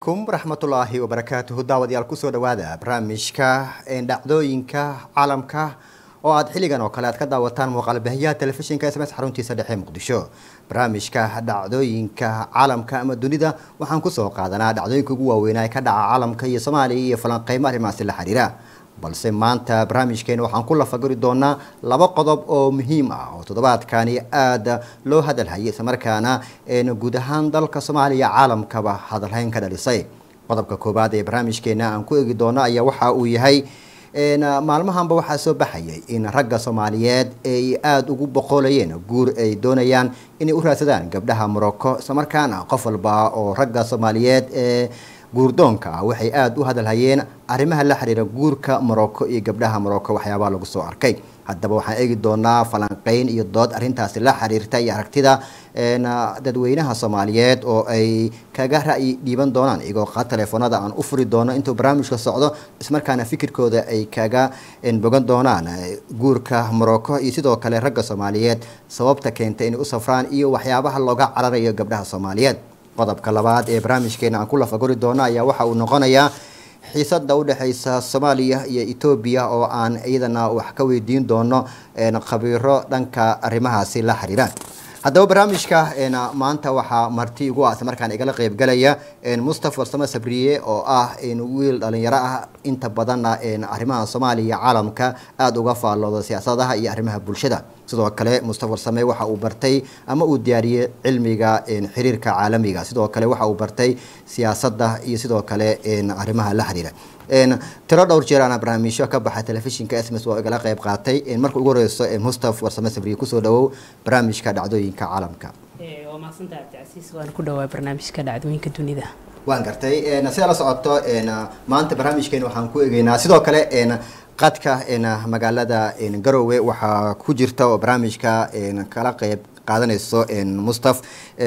calaykum waraxmatullaahi wabarakaatuhu daawadayaal kusoo dhawaada barnaamijka dhacdooyinka caalamka oo aad xilligan oo kale aad ka daawataan muuqaalbahiyaha telefishinka sms xaruntiisa dhexe muqdisho barnaamijka dhacdooyinka caalamka ama dunida waxaan kusoo qaadanaa dhacdooyinka ugu waaweynaa ee ka dhaca caalamka iyo soomaaliya iyo falanqeymo arrimahaasi la xiriira balse maanta barnaamijkeena waxaan ku lafaguri doonaa laba qodob oo muhiim ah oo toddobaadkani aada loo hadalhayay islamarkaana guud ahaan dalka soomaaliya caalamkaba hadalhayn ka dhalisay qodobka koowaad ee barnaamijkeena aan ku eegi doono ayaa waxa uu yahay maalmahanba waxaa soo baxayay in ragga soomaaliyeed ay aada ugu boqolayeen guur ay doonayaan inay u raadsadaan gabdhaha morocco islamarkaana qof walba oo ragga soomaaliyeed ee guurdoonka ah waxay aada u hadalhayeen arrimaha la xiriira guurka morocco iyo gabdhaha morocco waxyaabaha lagu soo arkay haddaba waxaan eegi doonaa falanqeyn iyo dood arrintaasi la xiriirta iyo aragtida dadweynaha soomaaliyeed oo ay kaga ra'yi dhiiban doonaan iyagoo qaad telefoonada aan u furi doono intuu barnaamijka socdo ismarkaana fikirkooda ay kaga bogan doonaan guurka morocco iyo sidoo kale ragga soomaaliyeed sababta keenta inay u safraan iyo waxyaabaha looga cararayo gabdhaha soomaaliyeed qodobka labaad ee barnaamijkeena aan ku lafaguri doono ayaa waxa uu noqonayaa xiisada udhexeysa soomaaliya iyo etoobiya oo aan iyadana wax ka weydiin doono khabiiro dhanka arrimahaasi la xiriiraan haddaba barnaamijka maanta waxaa marti igu ah isla markaan igala qeybgalaya mustafa warsamo sabriye oo ah wiil dhalinyaro ah inta badanna arrimaha soomaaliya iyo caalamka aada uga faallooda siyaasadaha iyo arrimaha bulshada sidoo kale mustafa warsame waxa uu bartay ama uu diyaariyey cilmiga xiriirka caalamiga sidoo kale waxa uu bartay siyaasadda iyo sidoo kale arrimaha la xiriira tiro dhowr jeer ana barnaamijyo ka baxa telefishinka sms oo igala qeyb qaatay marka ugu horeyso mustafa warsame sabriye kusoo dhawow barnaamijka dhacdooyinka caalamka waa mahadsanta cabdicasiis waan ku dhawaa barnaamijka dhacdooyinka dunida waan gartay sidaa la socoto maanta barnaamijkeena waxaan ku egeynaa sidoo kale qadka magaalada garowe waxaa ku jirta oo barnaamijka kala qeyb qaadanayso mustaf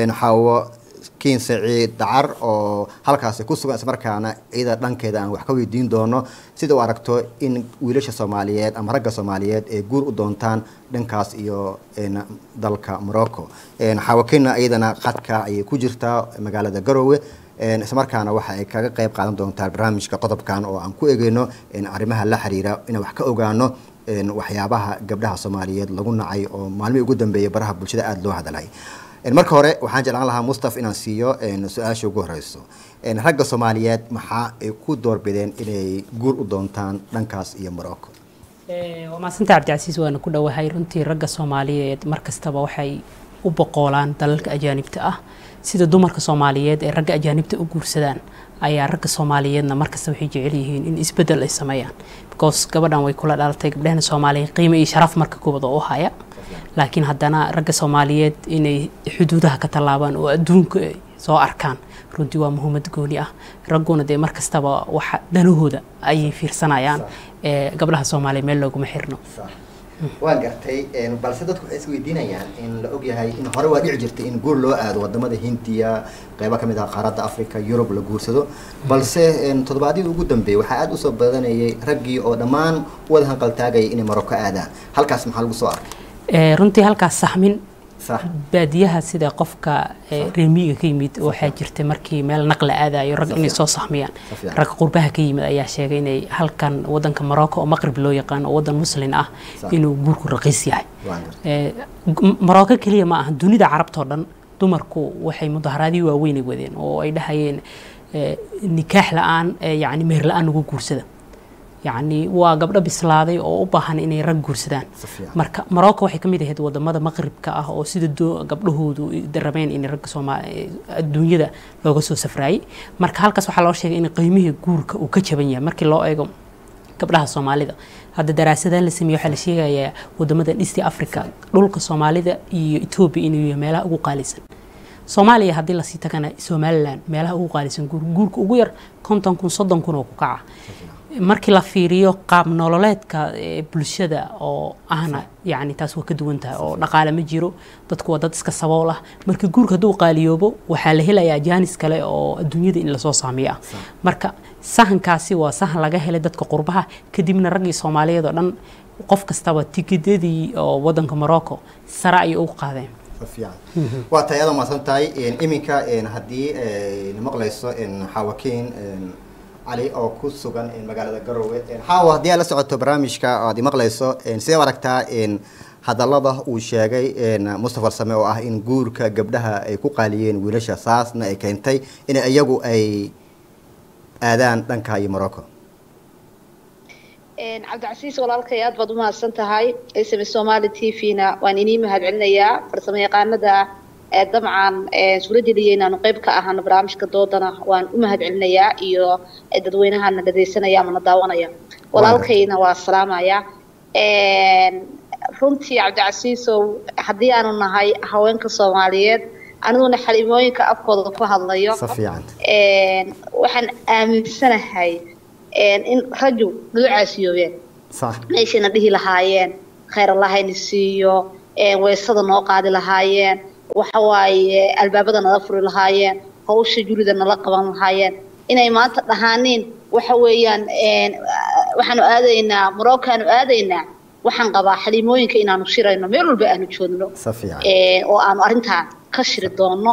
xaawo kiin saciid dacar oo halkaasi ku sugan ismarkaana iyada dhankeeda aan wax ka weydiin doono sida u aragto in wiilasha soomaaliyeed ama ragga soomaaliyeed ay guur u doontaan dhankaas iyo dalka morocco xaawakina iyadana qadka ayay ku jirtaa magaalada garowe islamarkaana waxa ay kaga qeyb qaadan doontaa barnaamijka qodobkan oo aan ku egeyno arrimaha la xiriira inaan wax ka ogaano waxyaabaha gabdhaha soomaaliyeed lagu nacay oo maalmihii ugu dambeeyay baraha bulshada aada loo hadalay marka hore waxaan jeclaan lahaa mustaf inaan siiyo su-aasha ugu horeyso ragga soomaaliyeed maxaa ay ku doorbideen inay guur u doontaan dhankaas iyo morocco waa mahadsanta cabdicasiis waana ku dhowahay runtii ragga soomaaliyeed mar kastaba waxay u boqoolaan dalalka ajaanibta ah sida dumarka soomaaliyeed ee ragga ajaanibta u guursadaan ayaa ragga soomaaliyeedna markasta waxay jecel yihiin in isbedel ay sameeyaan because gabadhan way kula dhalatay gabdhahana soomaaliyeed qiimo iyo sharaf marka kubad oo u haya laakiin haddana ragga soomaaliyeed inay xuduudaha ka tallaabaan oo adduunka soo arkaan runtii waa muhiimad gooni ah ragguna dee mar kastaba waxa danahooda ayay fiirsanayaan gabdhaha soomaaliya meel looguma xirno waan gartay balse dadku waxay isweydiinayaan in la ogyahay in hore waa dhici jirtay in guur loo aado wadamada hindiya qeyba kamid ah qaaradda africa yurub la guursado balse toddobaadyada ugu dambeeyay waxaa aada usoo badanayay raggii oo dhammaan wada hanqaltaagaya inay marocco aadaan halkaas maxaa lagu soo arkay runtii halkaas saxmin baadiyaha sida qofka reemiga ka yimid waxaa jirta markii meel naqla aadayo rag inay soo saxmiyaan rag qurbaha ka yimid ayaa sheegay inay halkan wadanka morocco oo maqrib loo yaqaan oo wadan muslin ah inuu guurku raqiis yahay morocco keliya ma aha dunida carabtao dhan dumarku waxay mudaharaadii waaweynay wadeen oo ay dhahayeen nikaax la-aan yani meher la-aan ugu guursada yacni waa gabdho bislaaday oo u baahan inay rag guursadaan marka morocco waxay ka mid ahayd wadamada maqribka ah oo sida gabdhahoodu rabeen in ragga sooma adduunyada looga soo safraayay marka halkaas waxaa loo sheegay in qiimihii guurka uu ka jaban yahay markii loo eego gabdhaha soomaalida hadda daraasadaan la sameeye waxaa la sheegayaa wadamada east africa dhulka soomaalida iyo etoobiya inuu yahay meelaha ugu qaalisan soomaaliya haddii lasii tagana somalilan meelaha ugu qaalisan guur guurka ugu yar konton kun soddon kun oo ku kaca markii la fiiriyo qaab nololeedka bulshada oo ahna yani taas waa ka duwan tahay oo dhaqaale ma jiro dadku waa dad iska sabool ah marka guurka hadduu qaaliyoobo waxaa la helayaa jaanis kale oo adduunyada in lasoo saamiyo ah marka sahankaasi waa sahan laga helay dadka qurbaha kadibna raggii soomaaliyeed oo dhan qof kastaba tikidadii oo wadanka morocco sare ayay ugu qaadeen waa tahay aada mahadsan tahay iminka haddii maqlayso xaawakiin cali oo ku sugan magaalada garowe xaawa haddii aad la socoto barnaamijka aad maqlayso sidee u aragtaa hadallada uu sheegay mustafa same oo ah in guurka gabdhaha ay ku qaaliyeen wiilasha saasna ay keentay in iyagu ay aadaan dhanka iyo morocco cabdicasiis walaalkay aad baad umahadsan tahay sm somali t v-na waan inii mahad celinayaa farsamo yaqaanada dabcan suurajeliya inaanu qeyb ka ahaano barnaamijka doodana waan u mahad celinayaa iyo dadweynahana dhageysanaya ama na daawanaya walaalkayna waa salaamaya runtii cabdicasiisow haddii aanu nahay haweenka soomaaliyeed aniguna xalimooyinka afkooda ku hadlayo waxaan aaminsanahay in raju nagu caasiyoobeen meeshayna dhihi lahaayeen khayr allahayna siiyo weysada noo qaadi lahaayeen waxa waaye albaabada nala furi lahaayeen hawsha jurida nala qaban lahaayeen inay maanta dhahaaniin waxa weeyaan waxaanu aadaynaa moroccoaanu aadaynaa waxaan qabaa xalimooyinka inaanu shirayno meel walba aanu joogno oo aanu arrintaa ka shiri doono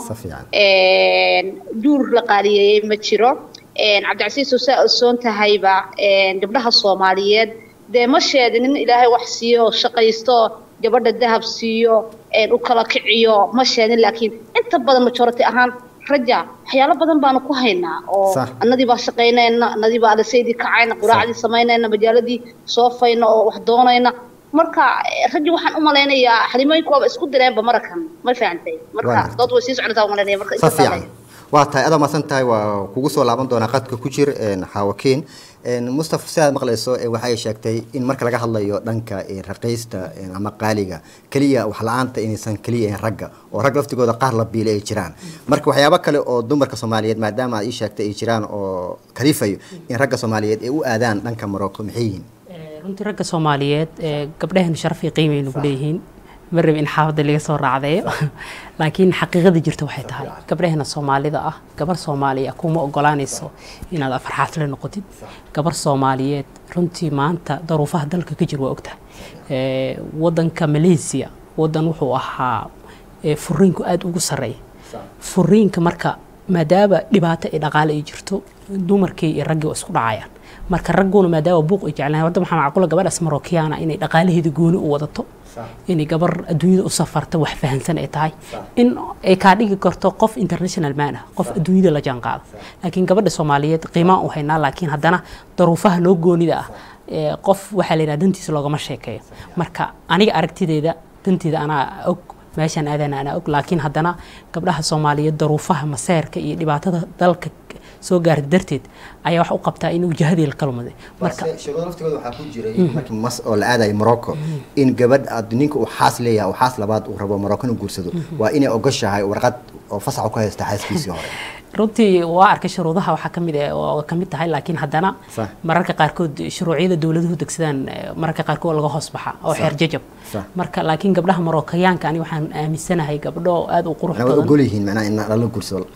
duur la qaaliyeeyey ma jiro cabdicasiiso saa osoon tahayba gabdhaha soomaaliyeed dee ma sheedin in ilaahay wax siiyo oo shaqaysto gabadha dahab siiyo u kala kiciyo ma sheedin laakiin inta badan majority ahaan raja waxyaalo badan baanu ku haynaa oo annadii baa shaqaynayna annadii baa adasaydii kacayna quraacdii samaynayna majaaladii soofayna oo wax doonayna marka raji waxaan u malaynayaa xalimooyinku waaba isku direenba marakan ma fahantay marka dood way sii soconataa umalaynaya marka fiican waa tahay adaa masan tahay waa kugu soo laaban doonaa qadka ku jir xaawakiin mustafa si aad maqlayso waxay sheegtay in marka laga hadlayo dhanka raqiista ama qaaliga keliya wax la-aanta inaysan keliya ahayn ragga oo rag laftigooda qaar la biile ay jiraan marka waxyaabo kale oo dumarka soomaaliyeed maadaama aad ii sheegtay ay jiraan oo kalifayo in ragga soomaaliyeed ay u aadaan dhanka morocco maxay yihiin runtii ragga soomaaliyeed gabdhahenu sharafii qiimay nagu leeyihiin ma rabi in xaafadda laga soo raacdeeyo laakiin xaqiiqada jirta waxay tahay gabdhahena soomaalida ah gabar soomaaliya kuma ogolaanayso inaad afarxaafle noqotid gabar soomaaliyeed runtii maanta daruufaha dalka ka jir waa ogtahay wadanka malaysia wadan wuxuu ahaa furiinku aada ugu sarreeya furiinka marka maadaama dhibaato ay dhaqaale ay jirto dumarkii iyo raggii waa isku dhacayaan marka ragguna maadaama buuq ay jeclaan wadda waxaa macquula gabadhaas marookiyaana inay dhaqaalaheeda gooni u wadato inay gabar adduunyada u safarta wax fahansan ay tahay in ay kaa dhigi karto qof international man ah qof adduunyada la jaan qaada laakiin gabadha soomaaliyeed qiimaan u haynaa laakiin haddana daruufaha loo goonida ah qof waxaa la yidhaha dantiisa loogama sheekeeyo marka aniga aragtideeda danteeda anaa og meeshaan aadana anaa og laakiin haddana gabdhaha soomaaliyeed daruufaha maseerka iyo dhibaatada dalka soo gaarta darteed ayaa wax u qabtaa in wajahadii la kalmaday marka shuruudo laftigooda waxaa ku jiray markii mas oo la aadayo morocco in gabadh aad ninka uu xaas leeyahay oo xaas labaad uu rabo morocco inuu guursado waa inay ogoshahay warqad oo fasax ku haysta xaaskiisii hore runtii waa arkay shuruudaha waxaa kamid oo kamid tahay laakiin haddana mararka qaarkood shuruucyada dowladuhu degsadaan mararka qaarkood laga hoos baxa oo xeer jajab marka laakiin gabdhaha marookayaanka ani waxaan aaminsanahay gabdho aad u qurux badan ogol yihiin macnaha in lala guursado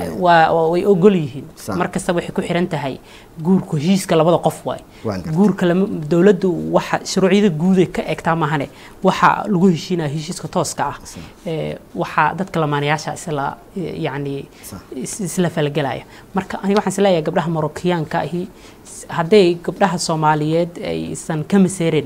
waa way ogol yihiin markasta waxay ku xiran tahay guurku heshiiska labada qof waay guurka lama dowladdu waxa shuruucyada guuday ka egtaa maahane waxa lagu heshiinaya heshiiska tooska ah waxaa dadka lamaanayaasha isla yacni isla falgelaya marka aniga waxaan isleeyahay gabdhaha marookiyaanka ahi hadday gabdhaha soomaaliyeed aysan ka maseerin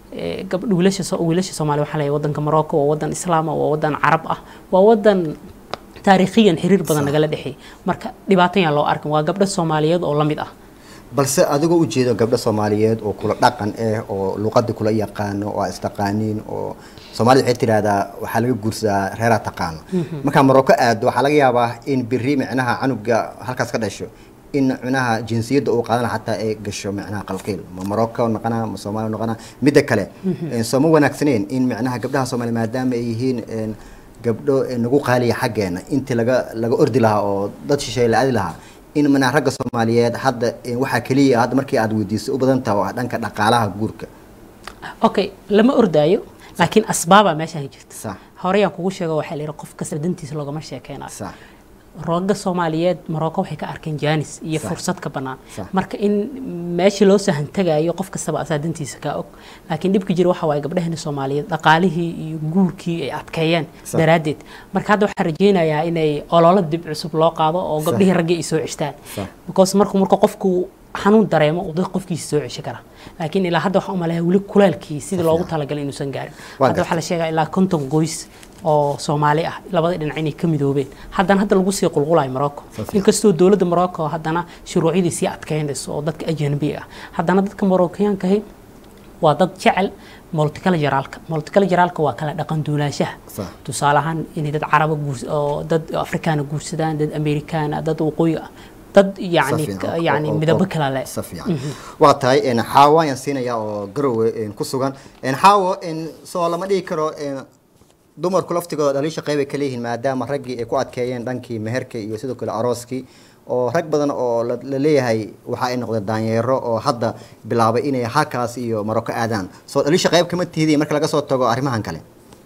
wiilasha wiilasha soomaaliya waxaa leeyahay wadanka morocco waa wadan islaama waa wadan carab ah waa wadan taariikhiyan xiriir badan nagala dhexeey marka dhibaatan yaan loo arkin waa gabdho soomaaliyeed oo la mid ah balse adigoo ujeedo gabdho soomaaliyeed oo kula dhaqan ah oo luqadii kula yaqaano oo istaqaaniin oo soomaalida waxay tidhaahdaa waxaa laga guursadaa reeraa taqaano markaa morocco aado waxaa laga yaabaa in biri micnaha canuga halkaas ka dhasho in micnaha jinsiyadda uu qaadana xataa ay gasho micnaha qalqiil ma morocco noqona ma soomaaliya noqona midda kale soo ma wanaagsaneen in micnaha gabdhaha soomaaliya maadaama ay yihiin gabdho nagu qaaliya xaggeena intii laga laga ordi lahaa oo dad shisheeye la aadi lahaa in micnaha ragga soomaaliyeed hadda waxaa keliya hadda markii aad weydiisay u badan taha waa dhanka dhaqaalaha guurka okay lama ordaayo laakiin asbaabaa meeshaan jirta horeyaan kugu sheego waxaa la yidhi qof kasta dantiisa loogama sheekeynayo rooga soomaaliyeed morocco waxay ka arkeen janis iyo fursad ka bannaan marka in meesha loo sahantagayo qof kastaba asaadantiisa kaa og laakiin dhibka jira waxa waaye gabdhahani soomaaliyeed dhaqaalihii iyo guurkii ay adkeeyeen daraaddeed marka hadda waxaan rajaynayaa inay ololo dib cusub loo qaado oo gabdhihii raggii ay soo ceshtaan because marku marka qofku xanuun dareemo uu dad qofkiisa soo ceshi kara laakiin ilaa hadda waxaan u maleeyaa weli kuleelkii sidii loogu talagalay inuusan gaarin hadda waxaa la sheegaa ilaa konton goys oo soomaali ah labada dhinac inay ka midoobeen haddana hadda lagu sii qulqulayo morocco inkastoo dowladda morocco haddana shuruucyadii sii adkeynayso oo dadka ajnabi ah haddana dadka moroccaankahi waa dad jecel multiculturalka multiculturalka waa kala dhaqan duulaanshaha tusaale ahaan inay dad caraba guurs oo dad afrikaana guursadaan dad amerikaana dad waqooyi ah dad yani yani midabo kala leh waa tahay xaawo ayaan siinayaa oo garowe ku sugan xaawo soo lama dhigi karo dumarku laftigooda dhaliisha qeyb ay ka leeyihiin maadaama raggii ay ku adkeeyeen dhankii meherka iyo sidoo kale arooskii oo rag badan oo la leeyahay waxa ay noqdeen daanyeero oo hadda bilaabay inay halkaas iyo maroko aadaan soo dhaliisha qeyb kama tihidiy marka laga soo tago arrimahan kale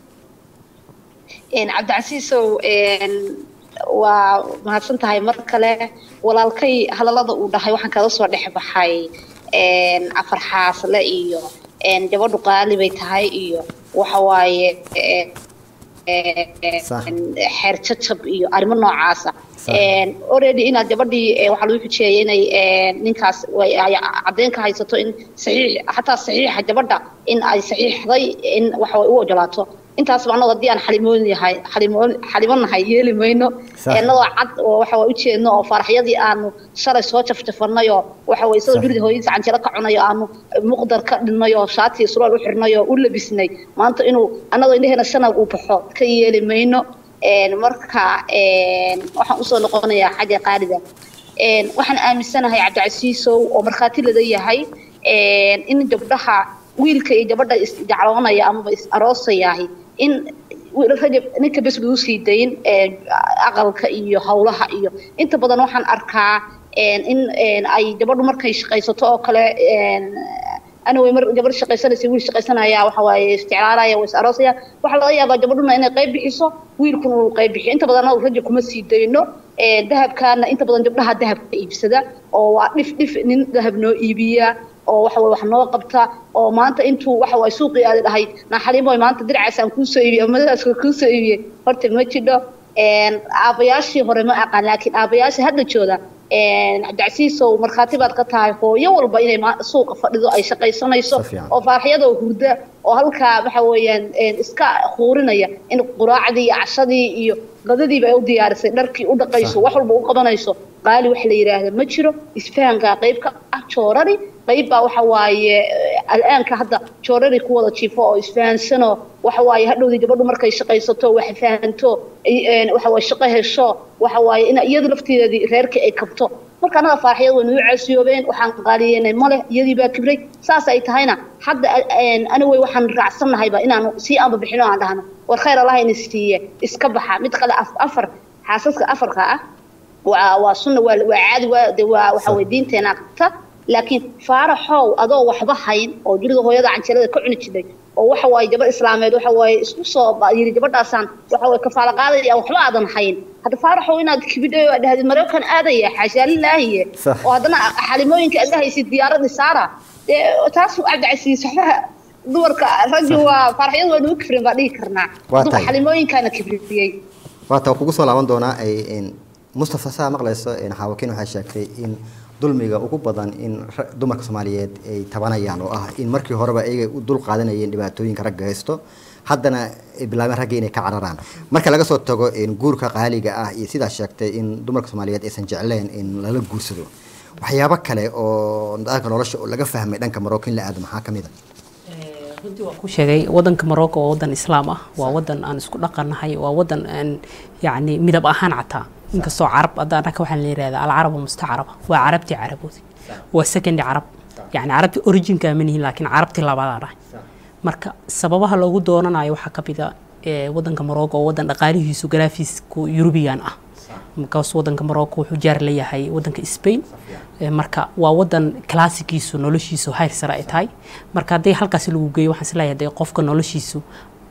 cabdicasiisow waa mahadsan tahay mar kale walaalkay hadallada uu dhahay waxaan kaga soo dhex baxay afar xaasle iyo gabadhu qaali bay tahay iyo waxa waaye xeer jajab iyo arrimo noocaasa already inaad gabadhii waxaa lagu xujeeyay inay ninkaas caddeyn ka haysato in saxiix xataa saxiixa gabadha in ay saxiixday in waxa u ogolaato intaasba annagoo haddii aan xalimoon yahay xalimoon xalimonahay yeeli mayno annagoo cad oo waxa waa ujeedno oo faraxyadii aanu shalay soo jafjafanay oo waxa way isagoo guriga hooyadiisa canjelo ka cunay oo aanu muqdar ka dhinnay oo shaati surwaal u xirnay oo u labisnay maanta inuu annagoo indheheena shanag uu baxo ka yeeli mayno marka waxaan usoo noqonayaa xagga qaaliga waxaan aaminsanahay cabdicasiisow oo markhaati lada yahay in gabdhaha wiilka iyo gabadha isjecloonaya amaba is aroosayahay in rajab ninka bes lagu sii dayn aqalka iyo howlaha iyo inta badan waxaan arkaa in ay gabadhu markay shaqaysato oo kale anaway mar gabadh shaqaysanaysa wiil shaqaysanaya waxa waaye isjeclaalaya waa is aroosaya waxaa laga yaabaa gabadhuna inay qayb bixiso wiilkuna uu qayb bixiyo inta badan rajab kuma sii dayno dahabkaana inta badan gabdhaha dahabka iibsada oo waa dhif dhif nin dahab noo iibiya oo waxa way wax noo qabta oo maanta intuu waxa way suuqii aad dhahay naxalimoy maanta dircaasaan kuusoo iibiyey amadaaska kuusoo iibiyey horta ma jidho aabayaashii hore ma aqaan laakiin aabayaashii hadda jooda cabdicasiisow markhaati baad ka tahay hooyo walba inay suuqa fadhido ay shaqaysanayso oo faaraxyadoo hurda oo halkaa waxa weeyaan iska huurinaya in quraacdii iyo cashadii iyo qadadiiba ay u diyaarisay dharkii u dhaqayso wax walba u qabanayso qaali wax la yidhaahda ma jiro isfahankaa qayb ka ah joorari qayb baa waxa waaye al'aanka hadda joorari ku wada jiifo oo isfahansanoo waxa waaye hadhowdii gabadhu markay shaqaysato wax fahanto waxa waaye shaqo hesho waxa waaye in iyadu lafteedii reerkii ay kabto marka annaga faaraxyada way nagu caasiyoobeen waxaan qaaliyeynay male iyadii baa kibray saas ay tahayna hadda anaway waxaan raacsannahayba inaanu sii aanba bixino aan dhahno war khayr allah ina siiye iska baxa mid kale afar xaasaska afarka ah waa waa sunna waa waa caadi waa de waa waxa way diinteena qabta laakiin faaraxow adoo waxba hayn oo guriga hooyada canjeelada ka cuni jiray oo waxa waaye gabadh islaameed waxa waaye isku soo yiri gabadhaasaan waxa waaye kafaala qaadaya waxba aadan hayn hadda faaraxow inaad kibidhay oo dhahdid maraykan aadaya xaashaa lilaahiye oo haddana xalimooyinka aad dhahaysid diyaaradii saara dee taas cabdicasiis waxba dumarka raggi waa faaraxyada waa nagu kibrin baa dhihi karnaa dumarka xalimooyinkaana kibriyey waata kugu soo laaban doonaa mustafa saa maqlayso xaawakiin waxay sheegtay in dulmiga ugu badan in dumarka soomaaliyeed ay tabanayaan oo ah in markii horeba ayaga u dul qaadanayeen dhibaatooyinka ragga haysto haddana ay bilaabeen ragga inay ka cararaan marka laga soo tago guurka qaaliga ah iyo sidaa sheegtay in dumarka soomaaliyeed aysan jecleen in lala guursado waxyaabo kale oo dhanka nolosha oo laga fahmay dhanka marocco in la aado maxaa kamid a runtii waa ku sheegay wadanka morocco waa wadan islaam ah waa wadan aan isku dhaqannahay waa wadan aan yacni midab ahaan cataa inkastoo carab hadda annaka waxaan la yihahdaa alcarabu mustacraba waa carabtii caraboodi waa secondary carab yacni carabtii originka ma nihin laakiin carabtii labadaa dhahay marka sababaha loogu doonanayo waxaa ka mid a wadanka morocco oo wadan dhaqaalihiisu garaafisku yurubiyan ah markaas wadanka morocco wuxuu jaar leeyahay wadanka spain marka waa wadan classikiisu noloshiisu hayr sare ay tahay marka hadday halkaasi lagu geeyo waxaan isleeyahay dee qofka noloshiisu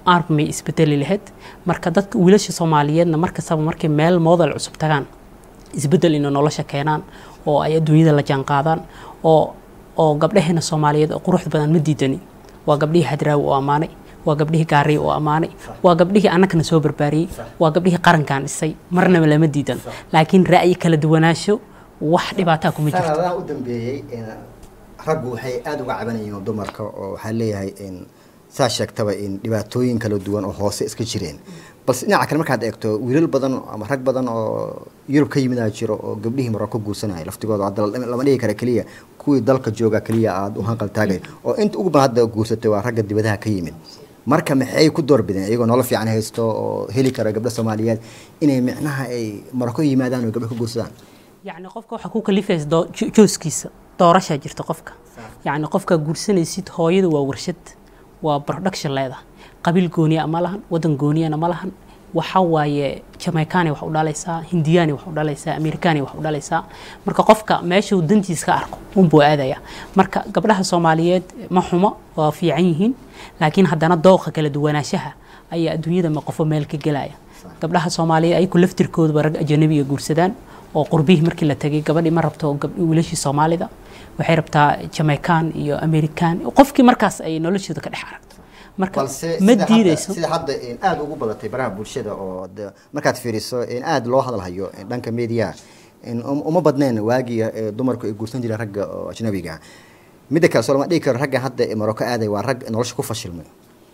armay isbedeli lahayd marka dadka wiilasha soomaaliyeedna markastaba markay meel model cusub tagaan isbedel inay nolosha keenaan oo ay adduunyada la jaanqaadaan oo oo gabdhaheena soomaaliyeed oo quruxda badan ma diidani waa gabdhihii hadraawi oo ammaanay waa gabdhihii gaariy oo ammaanay waa gabdhihii annagana soo barbaariyey waa gabdhihii qarankan dhisay marnaba lama diidan laakiin ra'yi kala duwanaansho wax dhibaataa kuma jirto sanadaha u dambeeyey raggu waxay aada uga cabanayeen dumarka oo waxaa leeyahay saa sheegtaba in dhibaatooyin kala duwan oo hoose iska jireen balse dhinaca kale markaad eegto wiilal badan ama rag badan oo yurub ka yimidaa jiro oo gabdhihii maroko guursanaya laftigooda hadda lama dhigi kara keliya kuwii dalka jooga keliya aada u hanqal taagay oo inta ugu badan hadda guursatay waa ragga dibadaha ka yimid marka maxay ku doorbideen iyagoo nolol fiican haysto oo heli kara gabdho soomaaliyeed inay micnaha ay maroko yimaadaan oo gabdho ka guursadaan yacni qofka waxaa ku kalifaysa jooskiisa doorashaa jirta qofka yacni qofka guursanaysid hooyada waa warshad waa production leeda qabiil gooniya ma lahan wadan gooniyana ma lahan waxa waaye jamaicani wax u dhalaysaa hindiyani wax u dhalaysaa americani wax u dhalaysaa marka qofka meeshuu dantiis ka arko unbuu aadaya marka gabdhaha soomaaliyeed ma xumo waa fiican yihiin laakiin haddana dooqa kala duwanaanshaha ayaa adduunyada ma qofo meel ka gelaya gabdhaha soomaaliyeed ayaku laftirkoodaba rag ajanabiga guursadaan oo qurbihii markii la tagay gabadhii ma rabto wiilashii soomaalida waxay rabtaa jamaican iyo american qofkii markaas ay noloshooda ka dhex aragto marka ma diideyso sida hadda aada ugu badatay baraha bulshada oo markaad fiiriso aada loo hadalhayo dhanka media uma badneen waagii dumarku ay guursan jireen ragga oo ajnabiga midda kale soo lama dhigi karo ragga hadda maroko aaday waa rag nolosha ku fashilmay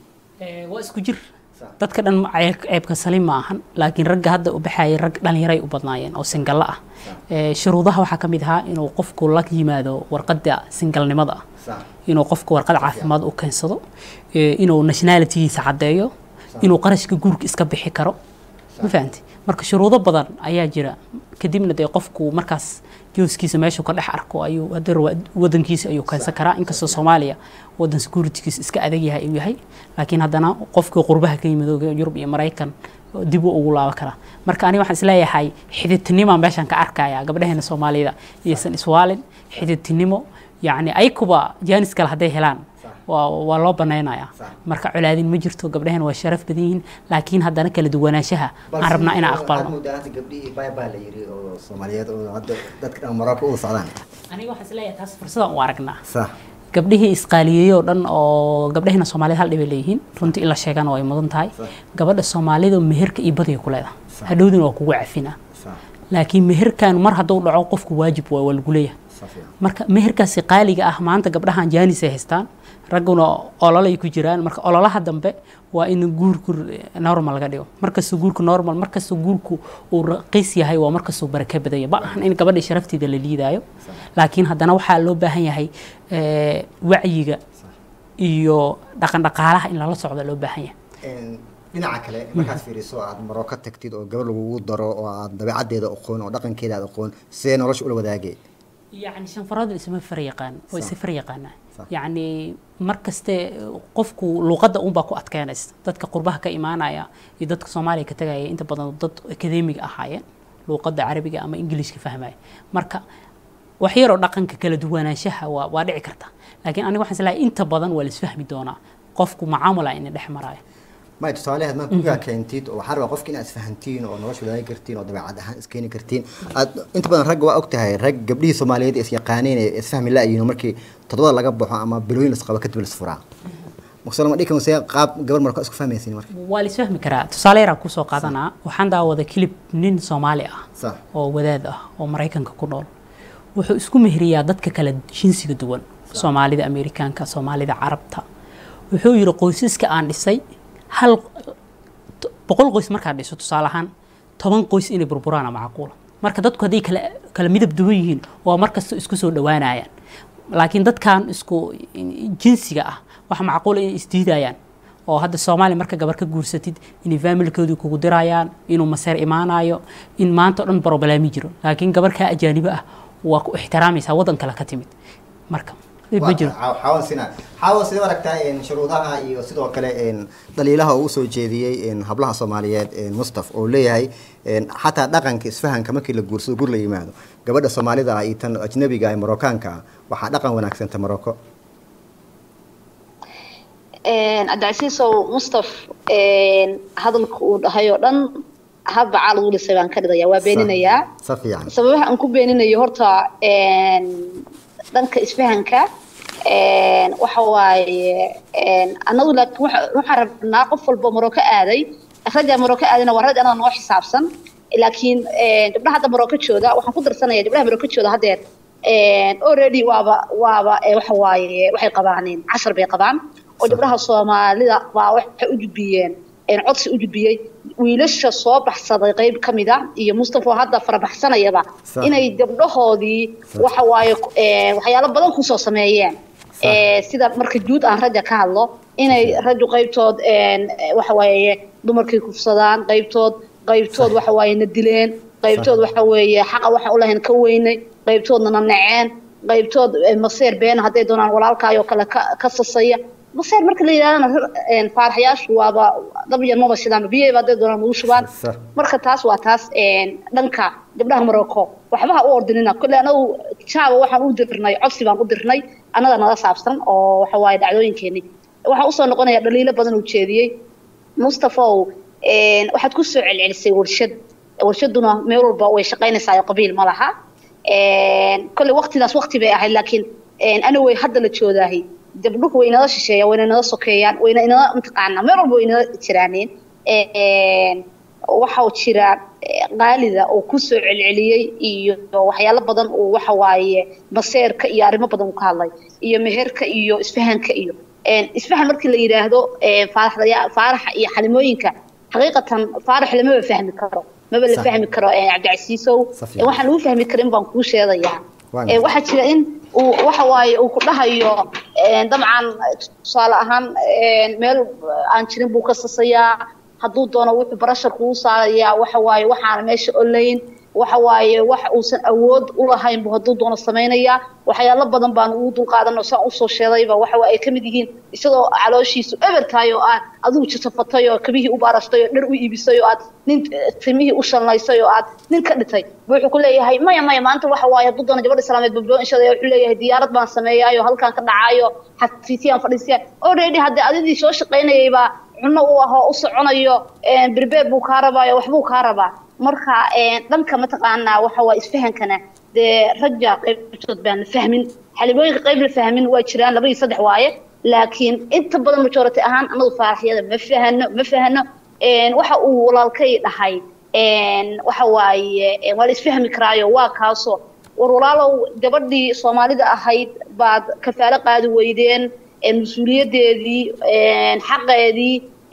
waa isku jir dadka dhan ceebka salim ma ahan laakiin ragga hadda u baxayay rag dhallinyaray u badnaayeen oo singallo ah shuruudaha waxaa ka mid ahaa inuu qofku la yimaado warqadda singalnimada ah inuu qofku warqad caafimaad u keensado inuu nationalitygiisa caddeeyo inuu qarashka guurka iska bixi karo ma fahanti marka shuruudo badan ayaa jira kadibna dee qofku markaas jooskiisa meeshuu ka dhex arko ayuu haddar wadankiisa ayuu keensan karaa inkastoo soomaaliya wadan securitygiisa iska adag yahay uu yahay laakiin haddana qofkii qurbaha ka yimid yurub iyo maraykan dib u ugu laaban karaa marka aniga waxaan isleeyahay xididtinima meeshaan ka arkaya gabdhaheena soomaalida iyaysan iswaalin xididtinimo yacni aykuba jaanis kale hadday helaan waa loo banaynayaa marka colaadin ma jirto gabdhaheen waa sharaf badan yihiin laakiin haddana kala duwanaanshaha aan rabnaa inaan aqbalno aniga waxaan isleeyahay taas fursadan u aragnaa gabdhihii isqaaliyeeyey oo dhan oo gabdhaheena soomaalida hal dhibay leeyihiin runtii in la sheegana way mudan tahay gabadha soomaalida meherka iyo badiga ku leedahay hadhowdina waa kugu cafina laakiin meherkan mar hadduu dhaco qofku waajib waa waa lagu leeyahay marka meherkaasi qaaliga ah maanta gabdhahan jaanis ay haystaan ragguna ololay ku jiraan marka ololaha dambe waa in guurku normal laga dhigo markastoo guurku normal markastoo guurku uu raqiis yahay waa markastoo baraka badanya ma ahan in gabadha sharafteeda la liidaayo laakiin haddana waxaa loo baahan yahay wacyiga iyo dhaqan dhaqaalaha in lala socdo loo baahan yahay dhinaca kale markaad fiiriso aad maroko tagtid oo gabar lagugu daro oo aad dabeecaddeeda aqoon oo dhaqankeeda aad aqoon sidee nolosha ula wadaagay يعني شنفراد اسمه فريقان او فريقان يعني markaste qofku luqadda unbaa ku adkeynaysa dadka qurbaha ka imaanaya iyo dadka soomaaliya ka tagaya inta badan dad akademiga ahaayeen luuqadda carabiga ama ingiliishka fahmaya marka wax yaroo dhaqanka kala duwanaanshaha waa waa dhici karta laakiin aniga waxaan islahay inta badan waa laisfahmi doonaa qofku macaamula ina dhex maraayo may tusaaleheed ma kugaa keentid oo waxaa rabaa qofka inaad isfahantiin oo nolosha wadaagi kartiin oo dabeecad ahaan iskeeni kartiin aad inta badan ragga waa og tahay rag gabdhihii soomaaliyeed is yaqaaneen ee isfahmi la-yihiin markii todobada laga baxo ama bilooyin lasqabo kadib lasfuraa maqsalo ma dhihi kan see qaab gabar marka isku fahmaysin marka waa la isfahmi karaa tusaale yaraan kusoo qaadanaa waxaan daawada kilib nin soomaali ah oo wadaad ah oo maraykanka ku nool wuxuu isku meheriyaa dadka kale jinsiga duwan soomaalida amerikaanka soomaalida carabta wuxuu yidhi qoysaska aan dhisay hal boqol qoys markaad dhiso tusaale ahaan toban qoys inay burburaana macquula marka dadku hadday kala kala midab duwan yihiin waa markasta isku soo dhowaanayaan laakiin dadkan isku jinsiga ah waxa macquula inay isdiidayaan oo hadda soomaaliya marka gabar ka guursatid inay faamilkoodii kugu dirayaan inuu maseer imaanayo in maanta o dhan brobleemi jiro laakiin gabar kaa ajaanibo ah waa ku ixtiraamaysaa waddan kale ka timid marka ma jiro xaawan sina xaawan sidee aragtaa shuruudaha iyo sidoo kale dhaliilaha uu usoo jeediyey hablaha soomaaliyeed mustaf oo leeyahay xataa dhaqanka isfahanka markii la guursado gur la yimaado gabadha soomaalida ah iyo tan ajnabiga ee marookaanka ah waxaa dhaqan wanaagsanta maroko cabdicasiisow mustaf hadalka uu dhahay oo dhan hadba caal ugu dhisay baan ka dhigaya waa beeninayaa sababaha aan ku beeninayo horta dhanka isfahanka waxa waaye annagu laakiin waxaan rabnaa qof walba maroko aaday ragga maroko aadayna waa rag anada noo xisaabsan laakiin gabdhaha hadda maroko jooda waxaan ku darsanaya gabdhaha maroko jooda haddeer already waaba waaba waxa waaye waxay qabaaneen cashar bay qabaan oo gabdhaha soomaalida baa waxay u gudbiyeen codsi u gudbiyey wiilasha soo baxsaday qayb ka mid a iyo mustafa hadda farabaxsanayaba inay gabdhahoodii waxa waaye waxyaalo badan kusoo sameeyeen sida marka guud aan ragga ka hadlo inay raggu qaybtood waxa waaye dumarkii kufsadaan qaybtood qaybtood waxa waaye na dileen qaybtood waxa weeye xaqa waxaan u lahayn ka weynay qaybtoodna na naceen qaybtood maseer been hadday doonaan walaalkaayoo kale ka sasaya maseer marka la yidhahdana faaraxyaashu waaba dabyan maba shidaanba biyahayba hadday doonaan ugu shubaan marka taas waa taas dhanka gabdhaha morocco waxba ha u ordinina kolle anagu jaaba waxaan u dirnay codsi baan u dirnay annaga nala saabsan oo waxa waaye dhacdooyinkeenii waxaan usoo noqonaya dhaliilo badan uu jeediyey mustafaw waxaad ku soo celcelisay warshad warshaduna meel walba way shaqaynaysaa qabiil ma laha kolle waqtidaas waqti bay ahayd laakiin ana way hadda la joodaahay gabdhuhu way inala shisheeyaan wayna inala sokeeyaan wayna inala mataqaanaa meel walba way inala jiraaneen waxaa jira qaalida oo ku soo celceliyey iyo waxyaalo badan uu waxa waaye maseerka iyo arrimo badan uu ka hadlay iyo meherka iyo isfahanka iyo isfahan markii la yidhaahdo faaraxa iyo xalimooyinka xaqiiqatan faarax lamaba fahmi karo maba la fahmi karo cabdicasiisow waxaan lagu fahmi karin baan kuu sheegayaa waxaa jira in uu waxa waaye uu ku dhahayo dabcan tusaale ahaan meel aan jirin buu ka sasayaa hadduu doono wuxuu barashar kugu saarayaa waxa waaye waxaana meesha olayn waxa waaye wax uusan awood u lahayn buu hadduu doono samaynayaa waxyaalo badan baan ugu dulqaadanoo saan usoo sheedayba waxa ay ka mid yihiin isagoo calooshiisu eber tahay oo aad adigu jasafatay oo kabihii u baarashtay oo dhar u iibisay oo aad nin timihii u shalnaysay oo aad nin ka dhitay bu wuxuu ku leeyahay maya maya maanta waxa waaye hadduu doono gabadha islaameed babdoo inshada wuxuu leeyahay diyaarad baan sameeyaayo halkaan ka dhacaayo xafiisyaan fadhiisiyaan already haddii adidii soo shaqaynayay baa cunno u ahoo u soconayo birbeed buu kaa rabaayo waxbuu kaa rabaa marka dhanka mataqaanaa waxa waa isfahankana dee ragga qaybtood baan la fahmin xalimooyinka qayb la fahmin waa jiraan laba iyo saddex waaye laakiin inta badan majority ahaan anagu faaraxyada ma fahano ma fahano waxa uu walaalkay dhahay waxa waaye waa la isfahmi karaayo waa kaasoo war walaalow gabadhii soomaalida ahayd baad kafaalo qaadi weydeen mas-uuliyadeedii xaqeedii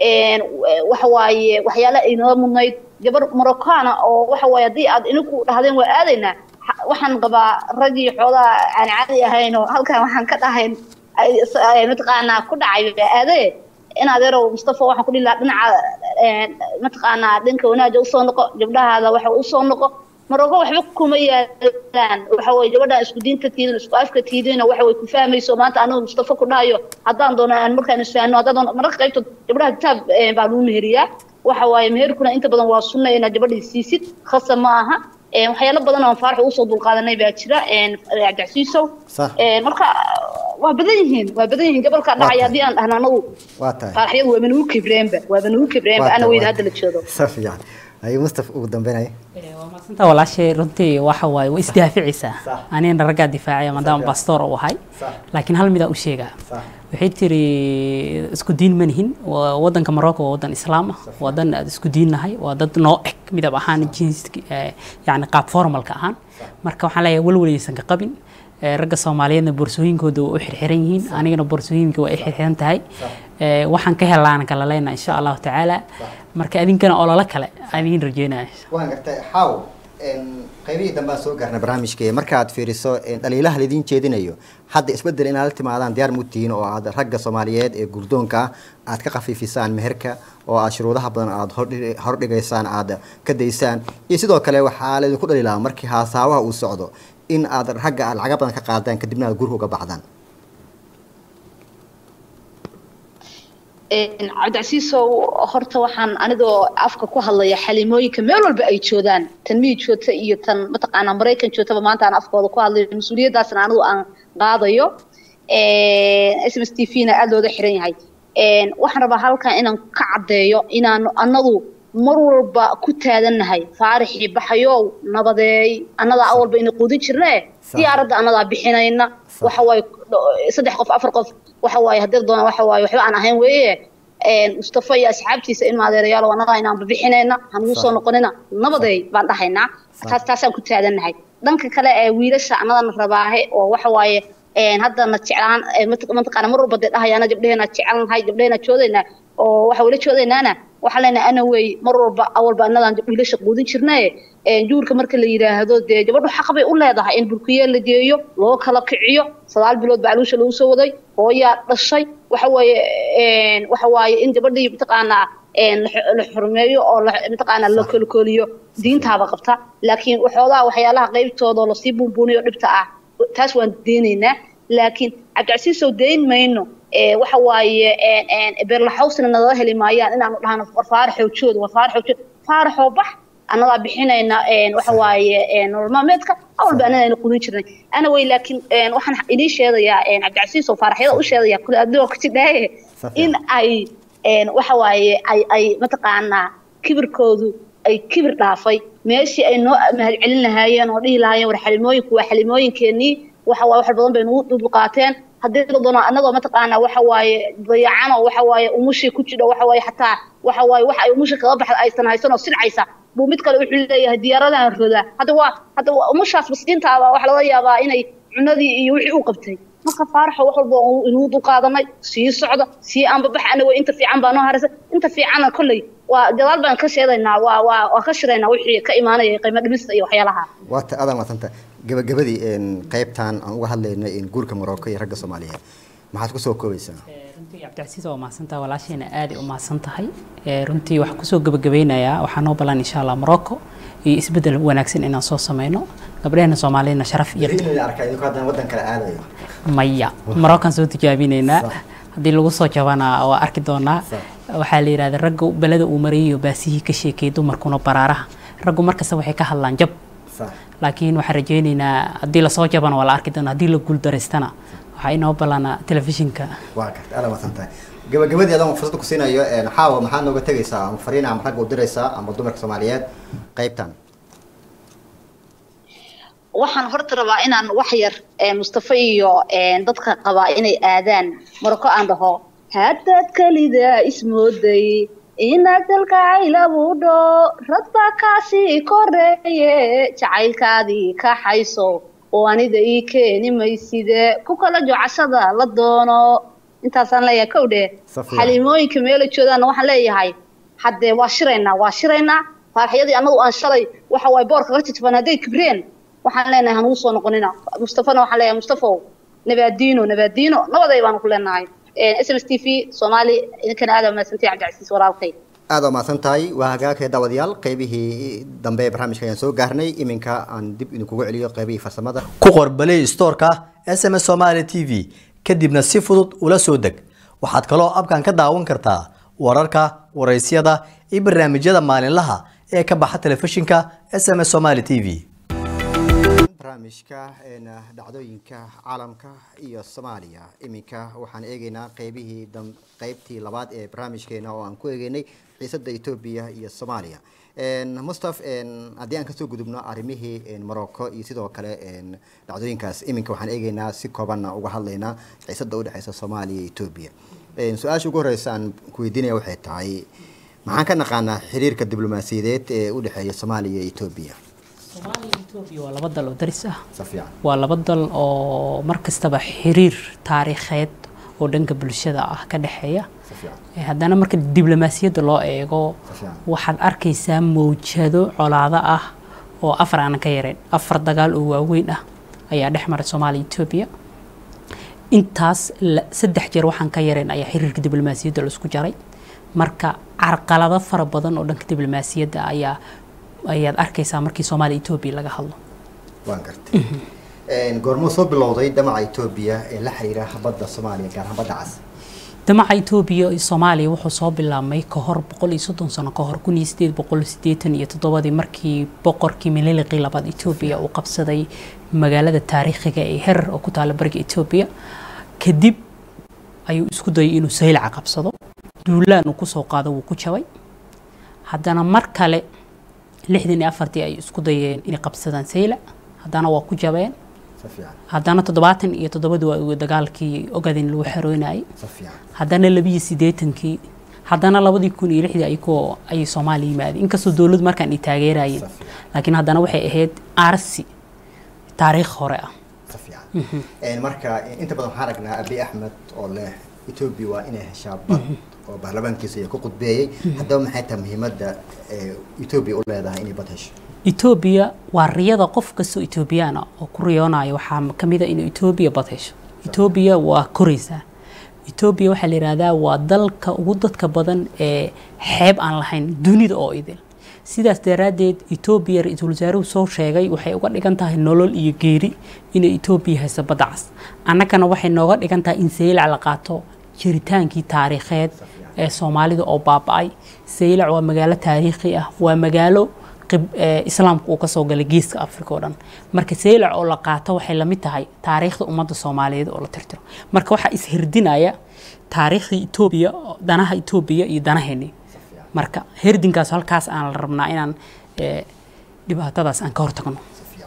waxa waaye waxyaala aynala mudnayd gabar morocana oo waxa waaye haddii aad ininku dhahdeen waa aadaynaa waxaan qabaa raggii xoogaa aan caadi ahayn oo halkan waxaan ka dhahayn mataqaanaa ku dhacay aadee in adeerow mustafa waxaan ku dhihi lahaa dhinaca mataqaanaa dhanka wanaaga usoo noqo gabdhahaada waxa usoo noqo maroko waxba kuma yaalaan waxa weye gabadhaan isku diinta tiidin isku afka tiidina waxa way ku fahmayso maanta anagu mustafa ku dhahayo haddaan doono aan markaan isfahno haddaan doono mararka qaybtood gabdhaha kitaab baa lagu meheriyaa waxa waaye meherkuna inta badan waa sunna inaad gabadhii siisid khasa ma aha waxyaalo badan oo faarax usoo dulqaadanay baa jira cabdicasiisow marka waa badan yihiin waa badan yihiin gobolka dhacaya haddii aan dhahno anagu faaraxyadu waaba nagu kibreenba waaba nagu kibreenba ana weyda hadda la joogo ayuu mustaf ugu dambeynaya waa maadsantaa walaashay runtii waxa waaye way isdaaficaysaa anigana raggaa difaacaya maadaama bastoor u ahay laakiin hal midaa u sheegaa waxay tiri isku diin ma nihin wadanka morocco waa wadan islaam ah wadan aad isku diin nahay waa dad noo eg midab ahaan jins yani qaab formalka ahaan marka waxaan leeyahay walwalaysan ka qabin ragga soomaaliyeedna boorsooyinkooda waa u xirxiran yihiin anigana boorsooyinka waa i xirxiran tahay waxaan ka helaana kala leyna insha allahu tacaala marka adinkana ololo kale adiin rajeynaya waan gartay xaaw qaybihii dambaan soo gaarnay barnaamijka markaad fiiriso dhaliilaha laydin jeedinayo hadda isbedel inaad la timaadaan diyaar mutihiin oo aad ragga soomaaliyeed ee gurdoonka ah aad ka khafiifisaan meherka oo aad shuruudaha badan aad hordhigaysaan aad ka daysaan iyo sidoo kale waxaa laydinku dhaliilaa markii haasaawaha uu socdo in aad ragga aad lacaga badan ka qaadaan kadibna aad gurka uga baxdaan cabdicasiisow horta waxaan anigoo afka ku hadlaya xalimooyinka meel walba ay joodaan tan miyi joogta iyo tan mataqaanaa maraykan joogtaba maanta aan afkooda ku hadlayo mas-uuliyaddaasna anigu aan qaadayo s m s t v na aada looga xiran yahay waxaan rabaa halkan inaan ka caddeeyo inaanu annadu mar walba ku taadannahay faarixii baxayow nabadeey annadaa awalba ina quudin jirnee diyaaradda annadaa bixinayna waxa waaye saddex qof afar qof waxa waaye haddii doona waxa waaye waxba aan ahayn weeye mustafa iyo asxaabtiisa in maadeerayaal annagaa inaanba bixinayna hanugu soo noqonina nabadeey baan dhahaynaa taas taasaan ku taadannahay dhanka kale ee wiilasha annadana rabaahe oo waxa waaye haddana jeclaan mataqaana mar walba dee dhahayaana gabdheheena jecelnahay gabdheheena joodaynaa oo waxa wala joodaynaana waxaa leenahay ana wey mar walba awalba annadaan wiilasha quudin jirnaye juurka marka la yidhaahdo dee gabadhu xaq bay u leedahay in burkiye la geeyo loo kala kiciyo sagaal bilood baa caluusha lagu soo waday hooyaa dhashay waxa waaye waxa waaye in gabadhii mataqaanaa la xurmeeyo oo mataqaanaa la kolkooliyo diintaaba qabta laakiin waxoodaa waxyaalaha qaybtooda oo lasii buunbuuniyo dhibta ah taas waan deenaynaa laakiin cabdicasiisow dayn mayno waxa waaye beerlaxawsna nagala heli maayaan inaanu dhahno war faaraxow jood war faaraxow jood faaraxoo bax annadaa bixinayna waxa waaye nolol maalmeedka awalba annada ayna qudin jirnay ana wey laakiin waxaan inii sheegayaa cabdicasiisow faaraxyada u sheegaya kule adigoo ku jidhaaye in ay waxa waaye ay ay mataqaanaa kibirkoodu ay kibir dhaafay meeshii ay noo mahadcelin lahaayeen oo dhihi lahaayeen war xalimooyinku waa xalimooyinkeenii waxa waaye wax badan bay nagu dulqaateen haddii doona annagoo mataqaanaa waxa waaye dayacano waxa waaye umushii ku jidho waxa waaye xataa waxa waaye wax ay umushi kaga baxda aysan haysan oo silcaysa buu mid kale wuxuu leeyahay diyaaradan roda hadda waa hadda umushaas maskiintaaba waxa laga yaabaa inay cunadii iyo wixii uu qabtay marka faaraxo wax walba inuu dulqaadanay sii socda sii aanbabax ana wey inta fiican baa noo haraysa inta fiicana kolley waa gadaal baan ka sheedaynaa waa waa waa ka shiraynaa wixii ka imaanaya qiimo dhimista iyo waxyaalaha waata adan maasanta gabagabadii qaybtan aan uga hadlayno guurka morocco iyo ragga soomaaliyeed maxaad kusoo koobaysaa runtii cabdicasiis waa mahadsantaha walaasheena aaday u mahadsan tahay runtii waxaan kusoo gabagabeynayaa waxaa noo balan insha allah morocco iyo isbedel wanaagsan inaan soo sameyno gabdhaheenna soomaaliyadna sharaf iyo wadan kale aadayo maya moroccan soo tijaabinaynaa haddii lagu soo jabana waa arki doonaa waxaa la yidhahda ragga beleda uu marayayo baasihii ka sheekayay dumarkuna baraaraha raggu markasta waxay ka hadlaan jab laakiin waxaan rajaynaynaa haddii lasoo jabana waa la arki doonaa haddii la guuldaraystana waxaa inoo ballanaa telefishinka waa garta aada masan tahay gabagabadii adaan fursad ku siinayo xaawa maxaad nooga tegaysaa ama fariin ama ragga u diraysaa ama dumarka soomaaliyeed qaybtan waxaan horta rabaa inaan wax yar mustafa iyo dadka qabaa inay aadaan maroko aan dhaho haddaad kelida ismooday inaad dalkacaylabuudho rad baa kaasii koreeye jacaylkaadii kaxayso oo anida ii keeni mayside ku kala jocashada la doono intaasaan leeyahay kow dheh xaliimooyinka meela joodaanna waxaan leeyahay haddee waa shiraynaa waa shiraynaa faaraxyadii annagu aan shalay waxa waaye boorka ka jajban hadday kibreen waxaan leenahay hanugu soo noqonina mustafana waxaan leeyahay mustafow nabaadiino nabaadiino nabaday baanu ku leenahay s m s t v soomaali idinkana aada mahadsantahay cabdicasiis walaalkay aada mahadsan tahay waa hagaagkee daawadayaal qaybihii dambe ee barnaamijka ayaan soo gaarnay iminka aan dib idinkugu celiyo qaybihii farsamada ku qor balay stoorka s m s somaali t v kadibna si fudud ula soo deg waxaad kaloo abkan ka daawan kartaa wararka waraysyada iyo barnaamijyada maalinlaha ee ka baxa telefishinka s m s somaali t v barnaamijka dhacdooyinka caalamka iyo soomaaliya iminka waxaan eegeynaa qeybihii qeybtii labaad ee barnaamijkeena oo aan ku eegeynay xiisada etoobiya iyo soomaaliya mustaf haddii aan kasoo gudubno arrimihii morocco iyo sidoo kale dhacdooyinkaas iminka waxaan eegeynaa si koobanna uga hadlaynaa xiisada udhexeysa soomaaliya iyo etoobiya su-aasha ugu horeysa aan kuweydiinaya waxay tahay maxaan ka naqaanaa xiriirka diblomaasiyadeed ee udhexeeya soomaaliya iyo etoobiya soomaaliya etoobiya waa laba dal oo daris ah si fiican waa laba dal oo mar kastaba xiriir taariikheed oo dhanka bulshada ah ka dhexeeya si fiican haddana marka diblomaasiyadda loo eego si fiican waxaad arkaysaa mawjado colaado ah oo afar aanan ka yareen afar dagaal oo waaweyn ah ayaa dhex maray soomaaliya etoobiya intaas la- saddex jeer waxaan ka yareen ayaa xiriirka diblomaasiyadda la isku jaray marka carqalado fara badan oo dhanka diblomaasiyadda ayaa ayaad arkaysaa markii soomaaliya etoobiya laga hadlo waan gartay goormuu soo bilowday damaca etoobiya ee la xiriira badda soomaaliya gaar ahaan badda cas damaca etoobiya iyo soomaaliya wuxuu soo bilaabmay ka hor boqol iyo soddon sano ka hor kun iyo sideed boqol siddeetan iyo toddobadii markii boqorkii mililiqii labaad etoobiya uu qabsaday magaalada taariikhiga ee herar oo ku taala bariga etoobiya kadib ayuu isku dayay inuu saylaca qabsado duulaan uu kusoo qaado wuu ku jabay haddana mar kale lixdan iyo afartii ay isku dayeen inay qabsadaan saylac haddana waa ku jabeen haddana toddobaatan iyo toddobadii waa dagaalkii ogaden lagu xeroynayay haddana labiyo siddeetankii haddana labadii kun iyo lixdii ayagoo ayay soomaaliya yimaadeen inkastoo dowladdu markaan ay taageerayeen laakiin haddana waxay ahayd arsi taariikh hore ah marka inta badan waxaan aragnaa abi axmed oo leh etoobiya waa inay heshaa bad oo baarlamaankiisa iyo ku qudbeeyey haddaba maxay tahay muhiimadda etoobiya u leedahay inay bad hesho etoobiya waa riyada qof kastoo etoobiyaana oo ku riyoonayo waxaa ka mid a inuu etoobiya bad hesho etoobiya waa koraysaa etoobiya waxaa la yidhaahdaa waa dalka ugu dadka badan ee xeeb aan lahayn dunida oo idil sidaas daraaddeed etoobiya ra-iisul wasaaruhu soo sheegay waxay uga dhigan tahay nolol iyo geeri inay etoobiya hayso badda cas annagana waxay nooga dhigan tahay in saylac la qaato jiritaankii taariikheed ee soomaalida oo baaba-ay saylac waa magaalo taariikhi ah waa magaalo islaamka uu kasoo galay geeska africa oo dhan marka saylac oo la qaato waxay lamid tahay taariikhda ummadda soomaaliyeed oo la tirtiro marka waxaa ishirdinaya taariikhdii etoobiya danaha etoobiya iyo danaheeni marka herdinkaas halkaas aan la rabnaa inaan dhibaatadaas aan ka hortagno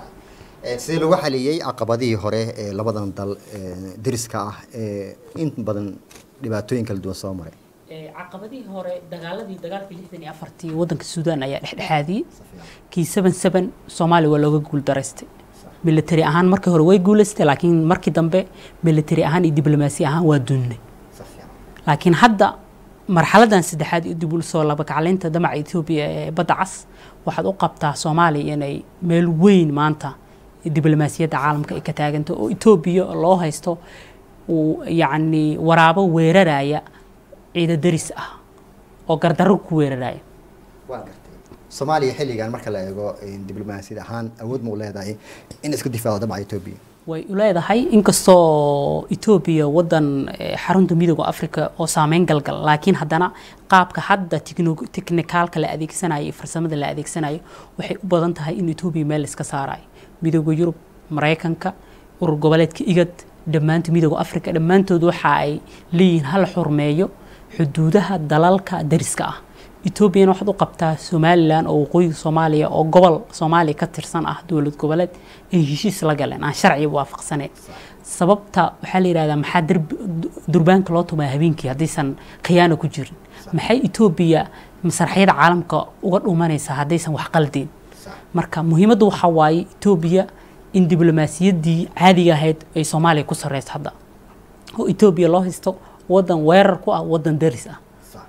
sidii lagu xaliyey caqabadihii hore ee labadan dal deriska ah ee in badan dhibaatooyin kala duwan soo maray caqabadihii hore dagaaladii dagaalkii lixdan iyo afartii waddanka suudaan ayaa dhexdhexaadiyey kii seven seven soomaaliya waa looga guuldaraystay military ahaan markii hore way guulaystay laakiin markii dambe military ahaan iyo diblomaasi ahaan waa duunnay laakiin hadda marxaladan saddexaad iyo dib u soo labakaclaynta damaca etoobiya ee badda cas waxaad u qabtaa soomaaliya inay meel weyn maanta diblomaasiyadda caalamka ay ka taaganto oo etoobiya loo haysto uu yacni waraabo weeraraya ciida daris ah oo gardarro ku weeraraya waa gartay soomaaliya xilligan marka la eego diblomaasiyad ahaan awood ma u leedahay in isku difaacdo damaca etoobiya way u leedahay inkastoo etoobiya waddan xarunta midooda africa oo saameyn galgal laakiin haddana qaabka hadda tiknikaalka la adeegsanayo iyo farsamada la adeegsanayo waxay u badan tahay in etoobiya meel iska saarayo midooda yurub maraykanka urur goboleedka igad dhammaanta midooda africa dhammaantood waxa ay leeyihiin hal xurmeeyo xuduudaha dalalka dariska ah etoobiyana waxaad u qabtaa somalilan oo waqooyiga soomaaliya oo gobol soomaaliya ka tirsan ah dowlad goboleed ay heshiis la galeen aan sharciga waafaqsaneyn sababta waxaa la yidhahdaa maxaa durbaanka loo tumaa habeenkii haddaysan khiyaano ku jirin maxay etoobiya masraxyada caalamka uga dhumanaysaa haddaysan wax qaldeen marka muhiimaddu waxaa waaye etoobiya in diblomaasiyaddii caadiga ahayd ay soomaaliya ku sarreyso hadda oo etoobiya loo haysto waddan weerar ku ah waddan daris ah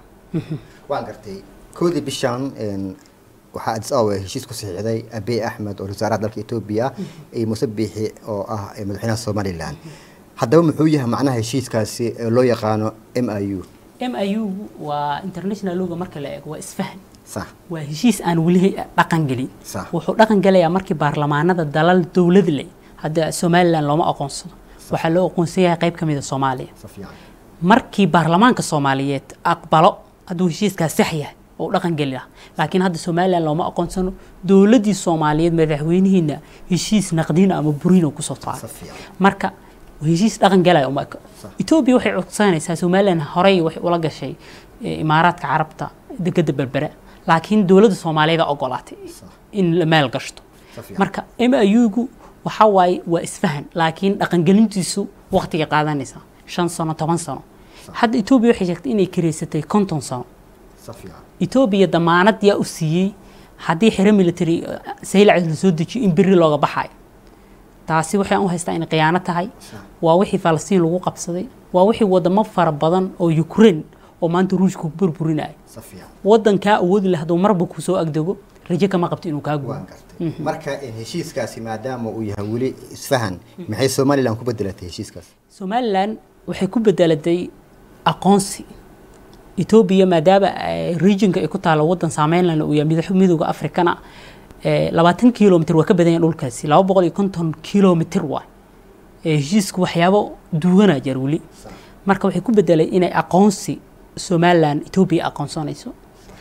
waan gartay koodii bishan waxaa adis awa heshiis ku saxiixday abiy axmed oo wasaaraha dalka etoobiya iyo muuse biixi oo ah madaxweynaha somalilan haddaba muxuu yahay macnaha heshiiskaasi ee loo yaqaano m i u m i u waa international loga marka la eego waa isfahan sax waa heshiis aan weli dhaqan gelin Sax. wuxuu dhaqan gelayaa markii baarlamaanada dalal dowlad leh hadda somalilan looma aqoonsado waxaa loo aqoonsan yahay qayb ka mid a soomaaliya si fiican markii baarlamaanka soomaaliyeed aqbalo hadduu heshiiskaas sax yahay oo u dhaqan geli lahaa laakiin hadda somalilan looma aqoonsano dowladdii soomaaliyeed madaxweynihiina heshiis naqdin ama burin oo kusoo si saaray fiican marka heshiis dhaqan galaya uma eko etoobiya waxay codsanaysaa somalilan horey waxay ula gashay eh, imaaraadka carabta degada berbera laakiin dowladda soomaaliyeed aa ogolaatay in la maal gashto Si fiican. marka m i u-gu waxa waaye waa isfahan laakiin dhaqangelintiisu waqtiga qaadanaysa shan sano toban sano hadda etoobiya waxay sheegtay inay kareysatay konton sano si fiican etoobiya damaanad yaa u siiyey haddii xero military eh, saylac la soo dejiyo in berri looga baxayo taasi waxaan u haystaa inay khiyaano tahay waa wixii falastiin lagu qabsaday waa wixii wadamo fara badan oo ukraine oo maanta ruushka ku burburinaya si fiican wadankaa awoodi leh hadduu marba kusoo agdego rajo kama qabto inuu kaa guuro waan gartay marka heshiiskaasi maadaama uu yahay weli isfahan maxay somalilan ku bedelatay heshiiskaas somalilan waxay ku bedelatay aqoonsi etoobiya maadaama eh, regionka ay ku taalo wadan saameynlana uu yahay madax- midowga afrikana eh, labaatan kilomitr waa ka badan yahay dhulkaasi laba boqol iyo konton kilomitr waa heshiisku waxyaabo duwanaa jeer weli marka waxay ku bedelay inay aqoonsi somalilan etoobiya aqoonsanayso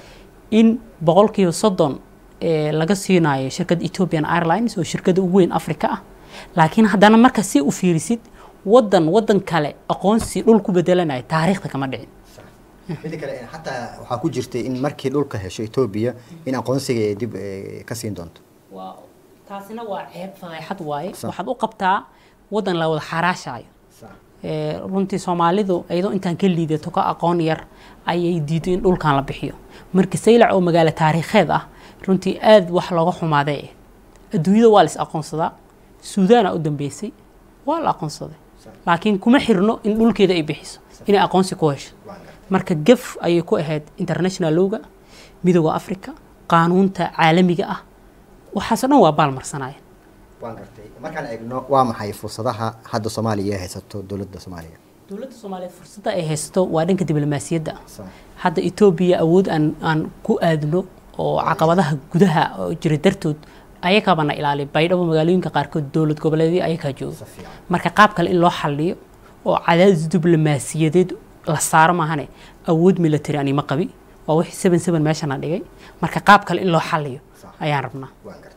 in boqolkiiba soddon eh, laga siinayo shirkadda ethiopian airlines oo shirkadda ugu weyn africa ah laakiin haddana marka si u fiirisid wadan wadan kale aqoonsi dhul ku bedelanayo taariikhda kama dhicin mida kale xataa waxaa ku jirtay in markii dhulka hesho etoobiya in aqoonsiga ay dib ka siin doonto taasina waa ceeb fadeexad waaye waxaad u qabtaa wadan la wada xaraashaayo runtii soomaalidu iyadoo intaan ka liidato ka aqoon yar ayay diido in dhulkan la bixiyo marka saylac oo magaalo taariikheed ah runtii aada wax looga xumaaday adduunyada waa la is aqoonsadaa suudaana u dambeysay waa la aqoonsaday laakiin kuma xirno in dhulkeeda ay bixiso inay aqoonsi ku hesho marka gef ayay ku ahayd international lowga midooda africa qaanuunta caalamiga ah waxaasoo dhan waa baalmarsanayeen waan gartay markaan eegno waa maxay fursadaha hadda soomaaliya ay haysato dowladda soomaaliya dowladda soomaaliyeed fursadda ay haysato waa dhanka diblomaasiyadda hadda etoobiya awood aan aan ku aadno oo caqabadaha gudaha oo jira dartood ayakaabana ilaaliy baydhabo magaalooyinka qaarkood dowlad goboleedyo ayakaa jooga marka qaab kale in loo xaliyo oo cadaadis diblomaasiyadeed la saaro maahane awood military anima qabi waa wixii seven seven meeshana dhigay marka qaab kale in loo xaliyo ayaan rabnaa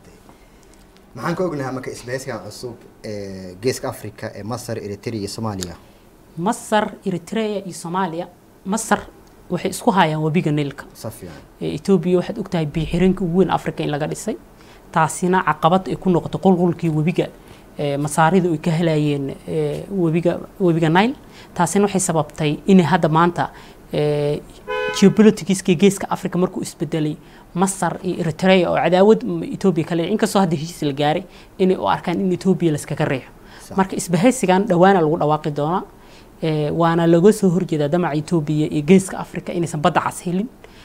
maxaan ka ognahaa marka isbahaysigan cusub ee geeska africa ee masar eritrea iyo soomaaliya masar eritrea iyo soomaaliya masar waxay isku hayaan webiga niilka etoobiya waxaad ogtahay biixireenka ugu weyn africa in laga dhisay taasina caqabad ay ku noqotay qulqulkii webiga masaarida ay ka helayeen webiga webiga nile taasina waxay sababtay inay hadda maanta geopoliticska geeska africa markuu isbedelay masar iyo eritrea oo cadaawad etoobiya kale inkastoo hadda heshiis la gaaray inay u arkaan in etoobiya laskaga riixo marka isbahaysigan dhowaana lagu dhawaaqi doonaa waana laga soo horjeedaa damaca etoobiya iyo geeska africa inaysan badda cas helin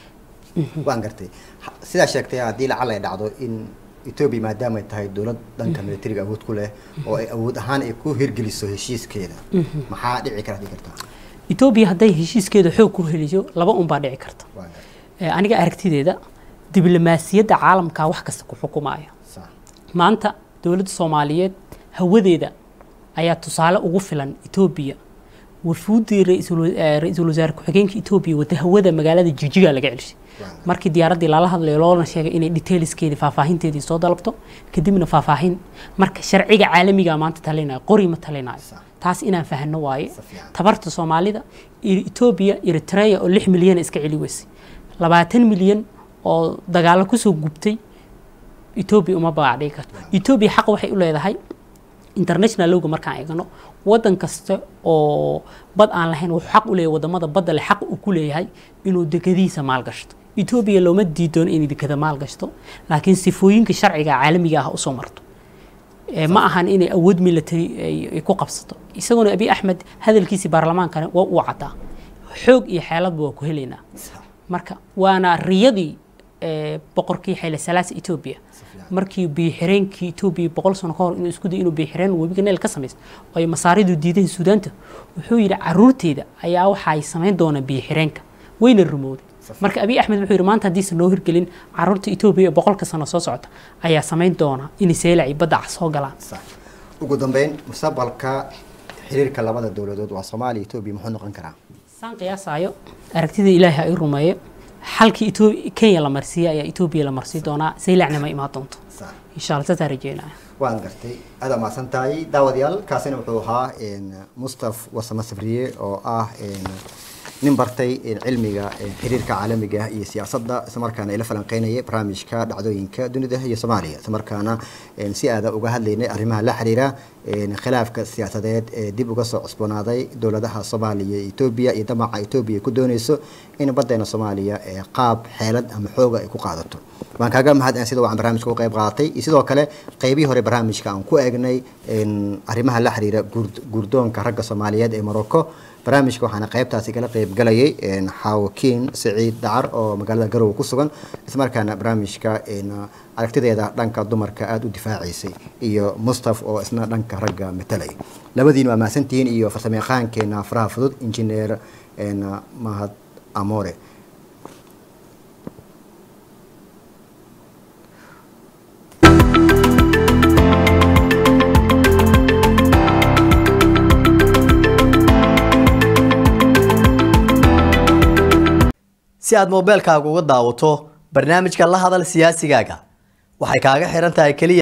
waan gartay sidaa sheegtay haddii lacal ay dhacdo in etoobiya maadaama ay tahay dowlad dhanka militariga awood ku leh oo ay awood ahaan ay ku hirgeliso heshiiskeeda maxaa dhici kara dhigi kartaa etoobiya hadday heshiiskeeda xoog ku heliyo laba un baa dhici karta aniga aragtideeda diblomaasiyadda caalamka wax kasta ku xukumaya maanta dowladda soomaaliyeed hawadeeda ayaa tusaale ugu filan etoobiya wafuuddii ra-iisul wasaare ku-xigeenka etoobiya wada hawada magaalada jijiga laga celishay markii diyaaraddii lala hadlayo loona sheegay inay detailskeedii faahfaahinteedii soo dalabto kadibna faahfaahin marka sharciga caalamiga maanta talinayo qori ma talinayo taas inaan fahano waaye tabarta soomaalida etoobiya eritrea oo lix milyan iska celi weysay labaatan milyan oo dagaalo kusoo gubtay etoobiya uma bagac dhigi karto etoobiya xaq waxay u leedahay international lowga markaan eegno wadan kasta oo bad aan lahayn wuxuu xaq u leeyahay wadamada badda leh xaq uu ku leeyahay inuu dekadihiisa maalgashto etoobiya looma diidoon inay dekada maalgashto laakiin sifooyinka sharciga caalamiga ah usoo marto ma ahan inay awood military ay ku qabsato isaguna abiy axmed hadalkiisii baarlamaankana waa uu caddaa xoog iyo xeeladba waa ku helaynaa marka waana riyadii boqorkii xayle salaasa etoobiya markii biixireenkii etoobiya boqol sano ka hor inuu isku day inuu biixireen webiga neel ka samaysto oo ay masaaridu diideen suudaanta wuxuu yidhi caruurteeda ayaa waxay samayn doonaa biixireenka wayna rumowday marka abiy axmed wuxuu yidhi maanta haddiisan noo hirgelin caruurta etoobiya ee boqolka sano soo socota ayaa samayn doona inay seelac iyo badda soo galaan ugu dambeyn mustaqbalka xiriirka labada dowladood waa soomaaliya etoobiya muxuu noqon karaa saan qiyaasaayo aragtida ilaahay ha ii rumeeyo xalkii kenya la marsiiyey ayaa etoobiya la marsii doonaa saylacna ma imaan doonto insha alla saasaa rajeynaya waan gartay aada mahadsan tahay daawadayaal kaasina wuxuu ahaa mustaf wasama safriye oo ah nin bartay cilmiga xiriirka caalamiga iyo siyaasadda islamarkaana ila falanqeynaya barnaamijka dhacdooyinka dunida iyo soomaaliya islamarkaana si aada uga hadlaynay arrimaha la xiriira khilaafka siyaasadeed ee dib uga soo cusboonaaday dowladaha soomaaliya iyo etoobiya iyo damaca etoobiya ku dooneyso in badeena soomaaliya qaab xeelad ama xooga ay ku qaadato waan kaaga mahad sida waan barnaamijka u qayb qaadatay iyo sidoo kale qeybihii hore barnaamijka aan ku eegnay arrimaha la xiriira guurdoonka ragga soomaaliyeed ee morocco barnaamijka waxaana qaybtaasi kala qayb galayay xaawakiin saciid dacar oo magaalada garowe ku sugan islamarkaana barnaamijka aragtideeda dhanka dumarka aada u difaacaysay iyo mustaf oo isna dhanka ragga matalay labadiin waa mahadsantihiin iyo farsamayaqaankeena faraha fudud injineer mahad amore si aad moobeelkaaga uga daawato barnaamijka la hadal siyaasigaaga waxay kaaga xiran tahay keliya